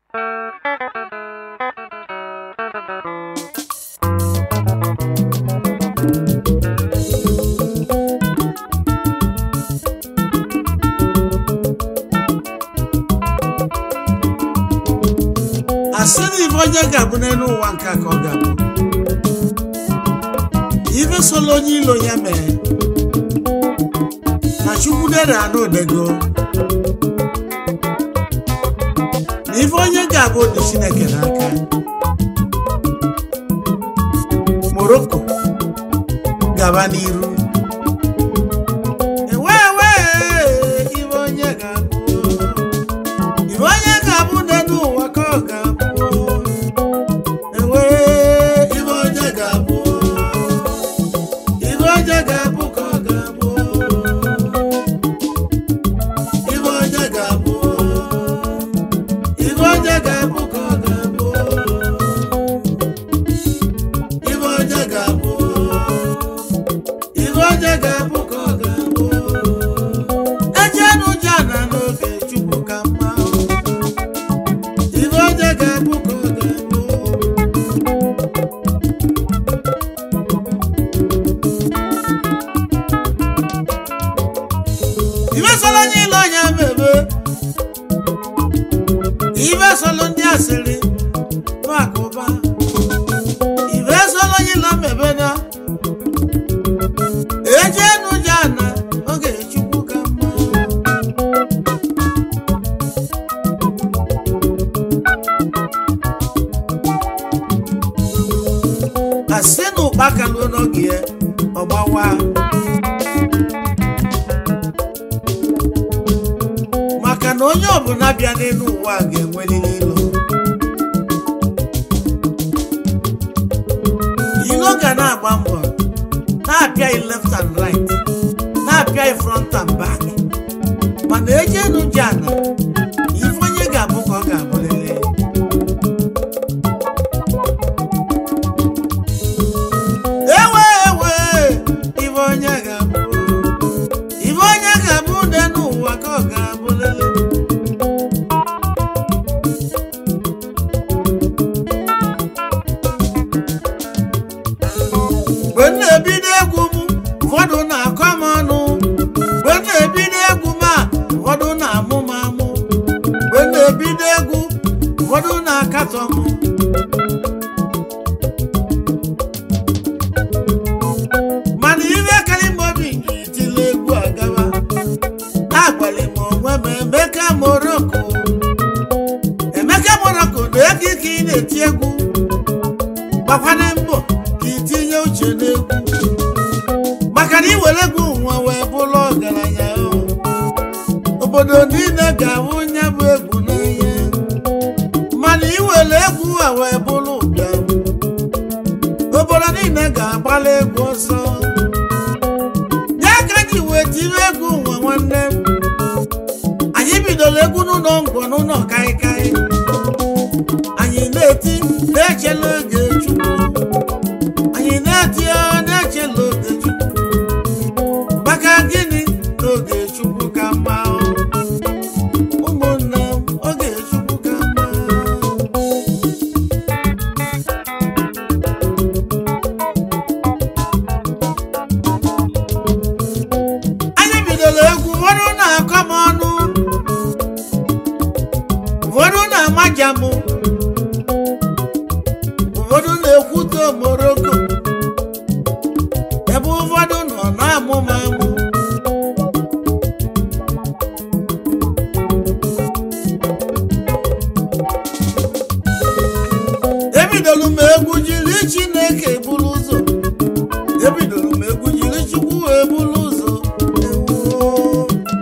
asị na ife onye ga-abụ n'elu ụwa nke a ka ọ ga-abụ ife sola onye ilo ya mee na chukwu dere anụ odego na ife onye ga-abụ dị chineke n'aka morocco gaba n'iru ewe ewe ife onye ga-abụ ife onye ga-abụ n'elu ụwa ka ọ ga-abụ ewe ife onye ga-abụ ife onye ga-abụ ka ọ ga-abụ ife onye ga-abụ ife onye ga-abụ ka ọ ga-abụ ife onye ga-abụ ife onye ga-abụ ka ọ ga-abụ ejenu jana n'oge chukwu ka mma ife onye ga-abụ ka ọ ga-abụ ife sọrọ onye ile ọnya mebe ife sọrọ ndị asịrị makụba ife sọrọ onye ile mebe na ejenu jana oge chukwu ka mma asị na ụkpaka luo n'oge ya ọgbawa maka na onye ọbụla bịa n'elu ụwa a ga-enwelili ilo ilo ga na-agba mbọ na-apịa left and right na-apịa front and back mana ejenu ji ana ife onye ga-abụ ka ọ ga-abụlele ewe ewe ife onye ga-abụ ife onye ga-abụ ude n'ụwa ka ọ ga-abụ lele mgbe m na-ebido egwu m ụfọdụ na-akọ m ọnụ mgbe m na-ebido egwu m a ụfọdụ na-amụ m amụ mgbe m na-ebido egwu ụfọdụ na-akatọ m mana ife karị m obi ji tile egwu agawa agbalị m onwe m emeka moroko emeka moroko na ego ike ị na-eti egwu gbakwana mbọ ka itinye uche n'egwu maka na iwere egwu nwa wee bụrụ ọgaranya o. obodo niile ga-ahụ nya bụ egwu n'anya mana iwere egwu a wee bụrụ ụbịam obodo niile ga-agbala egwu ọsọ ya ka ji wee tiri egwu nwa nwanne m anyị bidoro egwu n'ụlọ ngwọ n'ụlọ kaikai anyị na-eti na-echela oge chukwu anyị na-eti ọ na-echela oge chukwu maka gịnị na oge chukwu ka mma ọ? ụmụnne m oge chukwu ka mma anyị bidoro egwu ụfọdụ na-akọ m ọnụ ụfọdụ na-amaja m ụfọdụ na-ekwute moroko ebe ụfọdụ nọ na-amụ m amụ ebidoro m egwu jiri chineke buru ụzọ ebidoro m egwu jiri chukwu wee buru ụzọ Ewoo.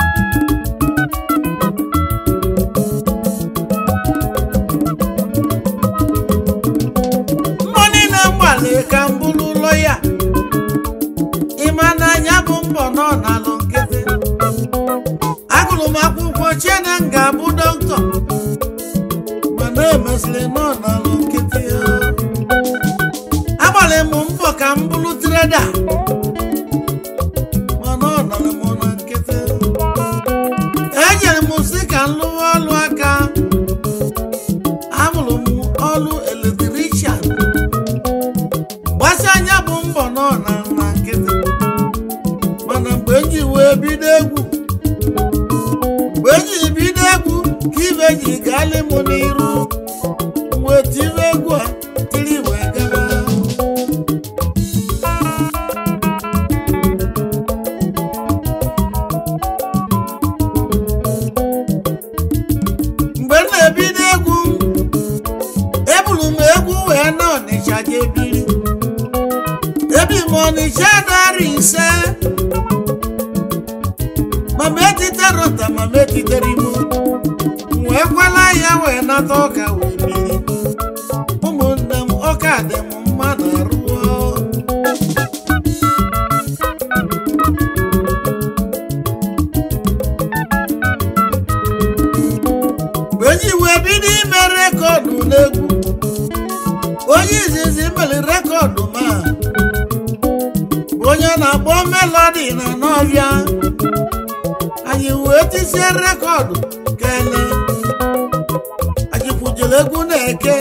mbọ niile m gbalị ka m bụrụ ụlọ ya ịma na anya bụ mbọ nọ n'alụ nkịtị agụrụ m akwụkwọ chie na m ga-abụ dọkịta mana emesịrị nọ n'alụ nkịtị agbalị m mbọ ka m bụrụ treda mana ọ nọrọ m na nkịtị enyere m si ka m lụwa ọlụ aka ibe ji gaali m n'iru wee tiri egwu a tiri wee gaba mgbe m na-ebido egwu eburu m egwu wee na ọnịcha jee biri ebi m ọnịcha narị ise mama etitere ụta mama etitere imo wee kwala ya wee nata ọka wee biri ụmụnne m ọka dị m mma na arụọ mgbe onye wee bido ime rekọdụ n'egwu onye izizi mere rekọdụ ma bụ onye na-akpọ melodi na n'ọbịa anyị wee tisie rekọdụ kele anyị kwujere egwu na-eke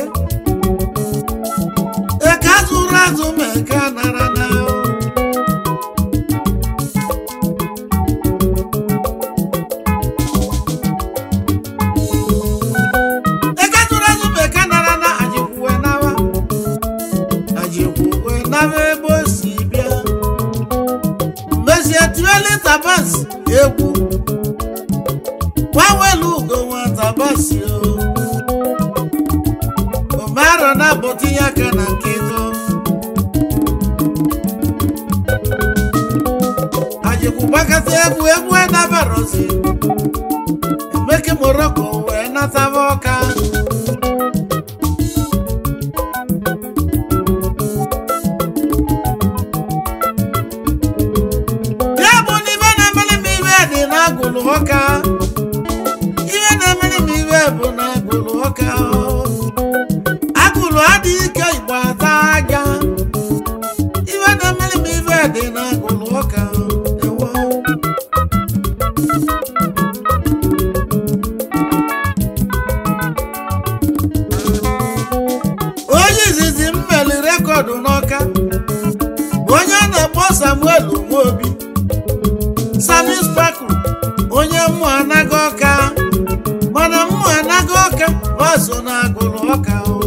eke azụrụ azụ ma eke nara na eke azụrụ azụ ma eke nara na anyị kwuwe nawa anyị kwuwe nawa ebe o si bịa mezie tiweli tabas egwu nwawelu ugo nwa tabasi o omaro na abọtinye aka na nke ego ajikwu gbakọta egwu egwu enabarozi emeke moroko wee nataba ọka ya bụ na ibe na-emere m ibe dị n'agụlụ ọka ihe na-emere m ibe bụ na agụlụ ọka agụlụ adịghị ike igbo ata aja ihe na-emere m ibe dị na agụlụ ọka ewo onye izizi m meli rekọdụ n'ọka bụ onye a na-akpọ samuel nwobi sami spakul onye mmụ anaghị ọka mana mmụ anaghị ọka ọ so na agụrụ ọka o.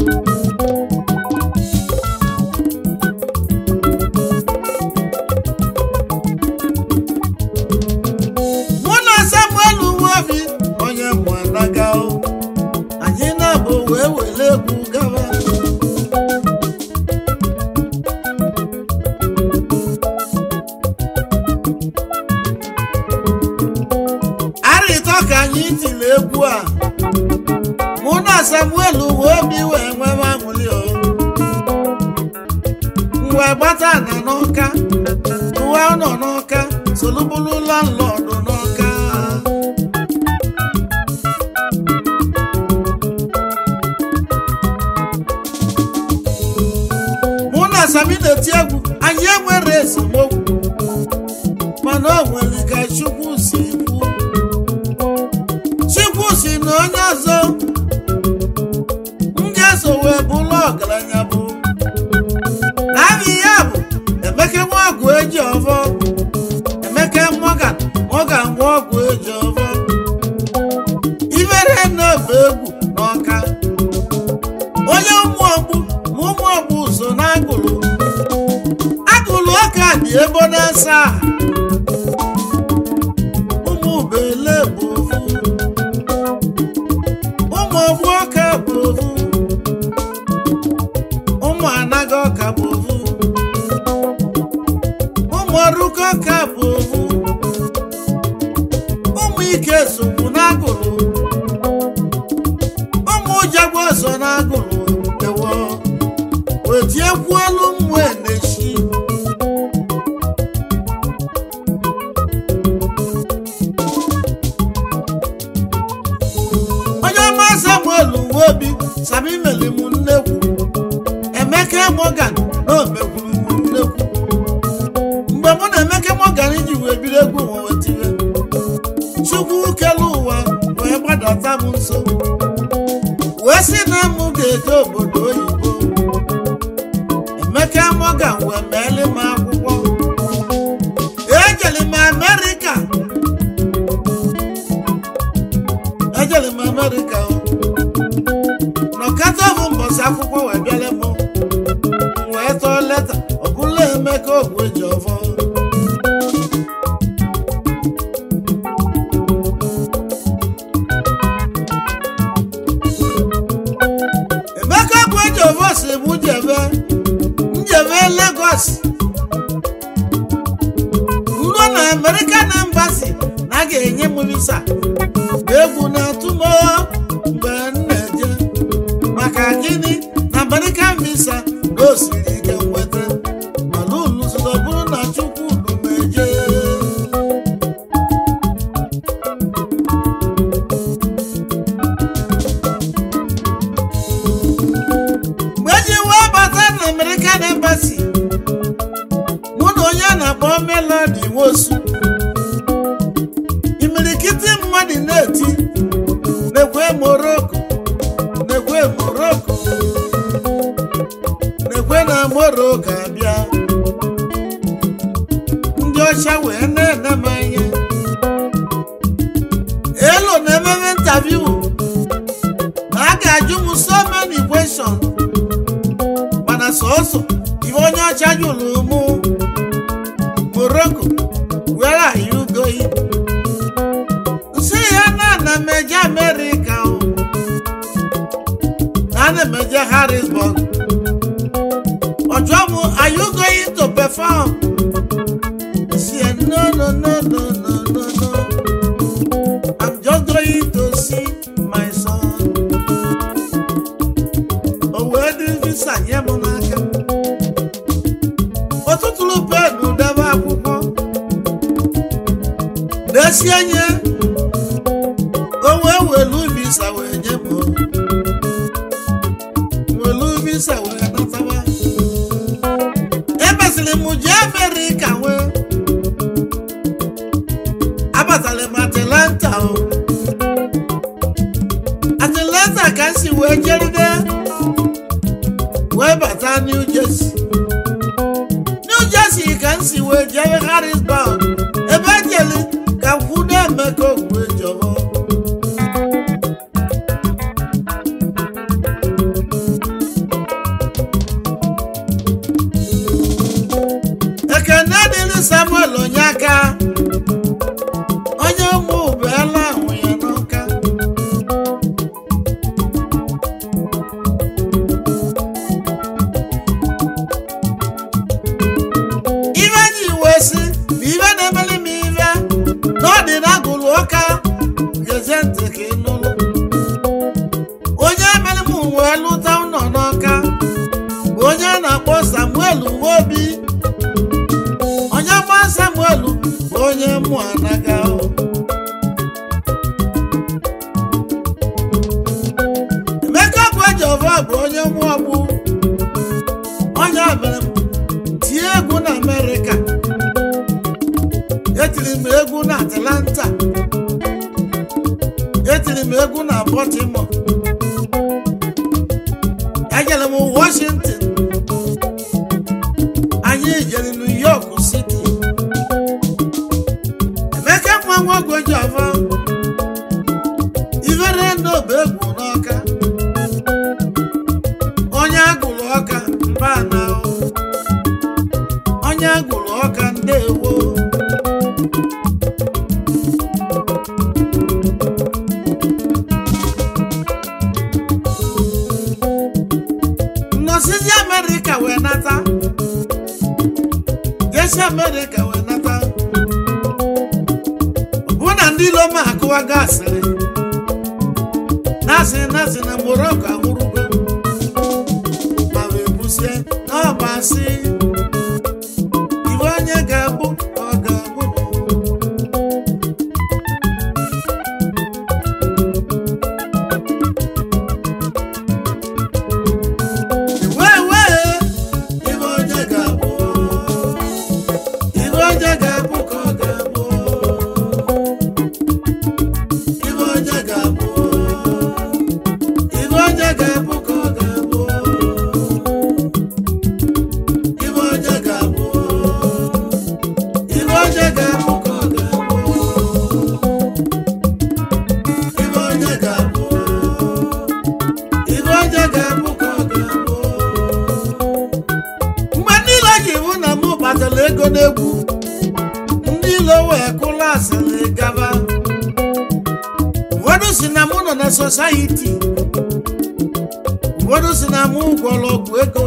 mụ na samuel nwobi onye mmụ anaghị o. anyị na-abụ wee were egwu gaba arịtọ ka anyị tiri egwu a mụ na samuel wee obi wee nwebe aṅụrị o wee gbata na n'ọka uwe nọ n'ọka solubulu landlọdụ n'ọka mụ na sami na-eti egwu anyị enwere esemokwu mana o nwere ka chukwu si kwuo chukwu si na onye ọzọ m ga-eso wee bụrụ ọgaranya bụ naanị ya bụ emeke nwa ọgwụ eji ọfọ emeke mọgan mọgan nwa ọgwụ eji ọfọ ibere na-efe egwu n'ọka onye ụmụ ọgbụ ma ụmụ ọgbụ so na agụrụ agụrụ ọka dị ebo na-asa ụmụ bele bụ ofu ụmụ ogbu ọka bụ ofu ụmụ anaghị ọka bụ ofu ụmụ ọrụkọ ọka bụ ofu ụmụ ike sokwu n'agụrụ ụmụ ụjagbo so n'agụrụ ewo wetiekwuelu mmụ enechi onye ọma samuel nwobi sami meli m nnekwu emeka morgan na omekwuru m nnekwu mgbe mụ na emeka morgan ji wee bido egwu nwa wetire chukwu kele ụwa wee gbadata m nso wee sị na mụ ga-eje obodo oyibo emeka morgan wee meeli m akwụkwọ ejeli m amerịka ejeli m amerịka amerịka o nọkata bụ mbọsị akwụkwọ wee bịala mụ wee tọọ leta ọbụla emeka ogwu eji ọfọ emeka ogwu eji ọfọ si mụ jebe njebe Lagos nọ na American Embassy na a ga-enye m visa mgbe egwu na-atụ m mgbe m na-eje maka gịnị na American visa na o siri ike nweta mana unu zụta ọ bụrụ na Chukwu unu meje mgbe eji wee bata na American Embassy mụ na onye a na-akpọ Melody Nwosu imirikiti mmadụ na-eti na-ekwe Morocco na-ekwe Morocco na-ekwe na Morocco abịa ndị ọcha wee na-ene m anya elo na-ememe ntaviu na a ga-ajụ m so many questions mana sọsọ ife onye ọcha jụrụ mụ Morocco where are you going? nsị ya na na meje America o na na meje Harrisburg ọjọ́ mu are you going to perform? nsị ya no no no no no no no I'm just going to see my son. o wee dị visa nye m n'aka ọtụtụrụ penu debe akwụkwọ desie nye o wee welu visa wee nye m welu visa wee natawa emesịrị m jee Amerịka wee abatara m Atlanta o Atlanta ka m si wee jeride wee bata New Jersey New Jersey ka m si wee jere Harrisburg ebe ejeli ka m kwudo Emeka Ogwu Ejiofor ekene dịrị Samuel Onyeka onye ụmụ ụbụela ahụ ya n'ụka ife ji wee sị na ife na-emeli m ife na ọ dị na agụlụ ụka gezie ntị ka ị nụrụ onye emeli m wee lụta ụlọ n'ọka bụ onye a na-akpọ Samuel Nwobi onye gba Samuel bụ onye mụ anaga o Emeka bụ Ejiofor bụ onye mụ ọgbụ onye mere m tie egwu na Amerịka etiri m egwu na Atlanta etiri m egwu na Baltimore ejere m Washington anyị jere New York City Emeka nwa nwoke Ejiofor ivere n'obe egwu n'ọka onye agụrụ ọka mba na onye agụrụ ọka ndewo nnọsizi Amerịka wee nata jesi Amerịka wee nata ọ bụ na ndị ilo ma akụwa gasịrị na-asị na-asị na Morocco anwụrụgo ma wee busie n'ọba asị iwe onye ga-abụ ka ọ ga-abụ wee wee iwe onye ga-abụ iwe onye ga-abụ ka ọ ga-abụ iwe onye ga-abụ iwe onye ga-abụ ka ọ ga-abụ iwe onye ga-abụ iwe onye ga-abụ ka ọ ga-abụ iwe onye ga-abụ n'egwu ndị ilo wee kụla asịrị gaba ụfọdụ si na mụ nọ na sosayiti ụfọdụ si na mụ gwọrọ ọgwụ ego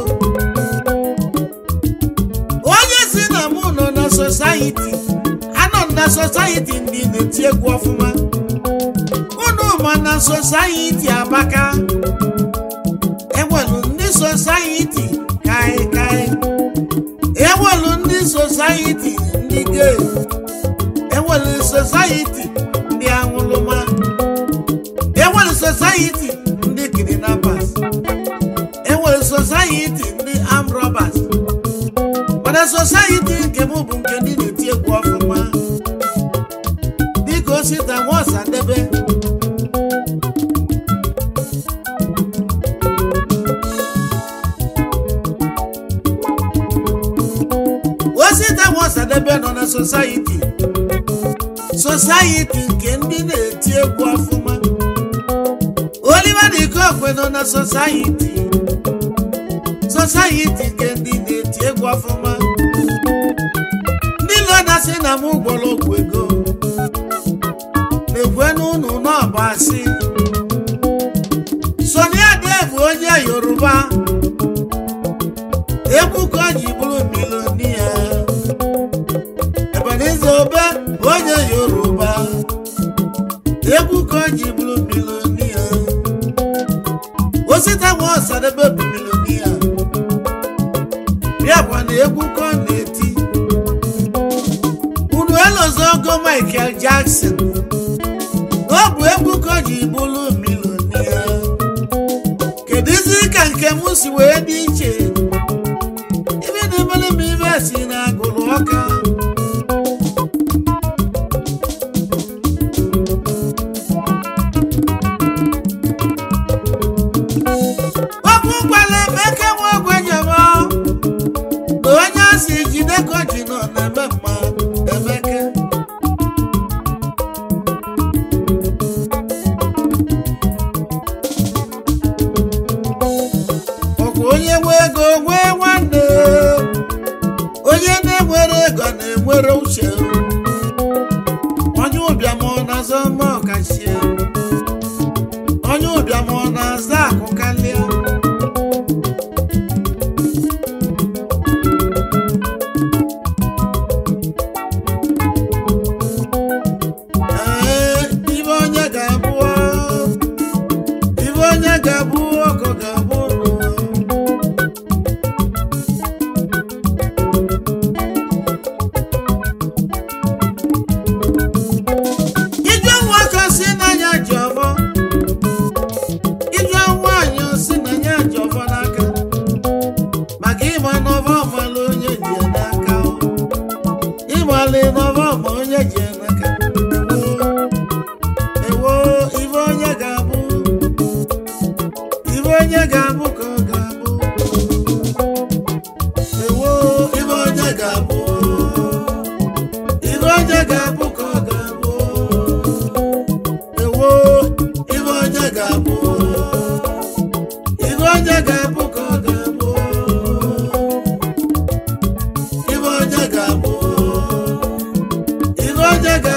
onye si na mụ nọ na sosayiti anọ m na sosayiti ndị na-eti egwu ọfụma unu ma na sosayiti abaka enwelu ndị sosayiti kai kai enwelu ndị sosayiti ndị gay enwelu sosayiti ndị aṅụlụma enwelu sosayiti ndị kidnappers enwelu sosayiti ndị armed robbers mana sosayiti nke m bụ nke ndị na-eti egwu ọfụma dịka osita nwaọsadebe osita nwaọsadebe nọ na sosayiti sosayiti nke ndị na-eti egwu ọfụma Oliver de Kokwe nọ na sosayiti sosayiti nke ndị na-eti egwu ọfụma ndị nọ na-asị na m gwọrọ ọgwụ ego na-ekwe n'ụnụ n'ọbụ asị Sunny Ade bụ onye Yoruba egwu ka o ji bụrụ milonia Ebenezer Obe bụ onye Yoruba egwu ka o ji bụrụ milonia Osita Nwaọsadebe bụ milonia bịakwa na egwu ka ọ na-eti unu elozogo Michael Jackson na ọ bụ egwu ka o ji bụrụ milonia kedụzi ka nke m si wee dị iche ibe na-emere m ibe si na agụrụ ọka okwu gwara emeka nwa ogwe jebe na onye asị jide ka o ji nọ na-eme mma emeke ọkwa onye nwe ego nwee nwanne onye na-enwere ego na-enwere uche onye ụbịam ọ na-azọ mma ọkachie onye ụbịam ọ na-aza akụ karịa Ee, ibe onye ga-abụ ibe onye ga-abụ ọkụ ga-abụ n'ụwa ijọ nwoke si n'anya ji ọfọ ijọ nwaanyị si n'anya ji ọfọ n'aka maka ịma n'ọfọ ọmala onye ji ya n'aka o. ịmali n'ọfọ ọma onye ji ya n'aka ewo ibe onye ga-abụ ibe onye ga-abụ ka ọ ga-abụ ewo ibe onye ga-abụ ibe onye ga-abụ ka ọ ga-abụ ewo ibe onye ga-abụ ibe onye ga-abụ ka ọ ga-abụ ibe onye ga-abụ ibe onye ga